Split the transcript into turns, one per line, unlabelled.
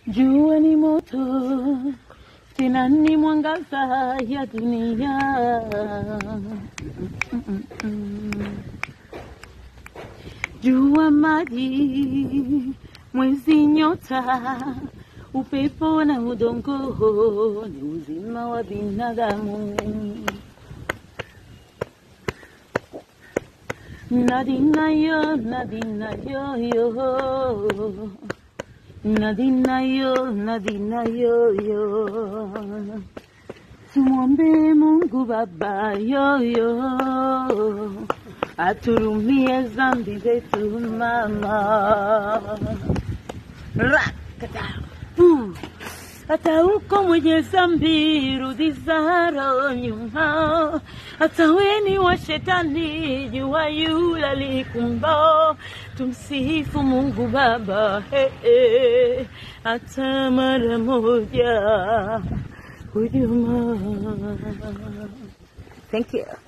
Jua ni moto, tena ni mwangaza ya dunia. Jua, maji, mwezi, nyota, upepo na udongo ni uzima wa binadamu. Nadina yo, nadina yo yo. Nadina yo, nadina yo yo. Tumwombe Mungu Baba yo yo. Aturumie zambi zetu mama. Rakata. Uh. Hata uko mwenye zambi rudi zaro nyuma, hata weni wa shetani jua yule alikumba. Tumsifu Mungu Baba hey, hey. hata mara moja hujuma. Thank you.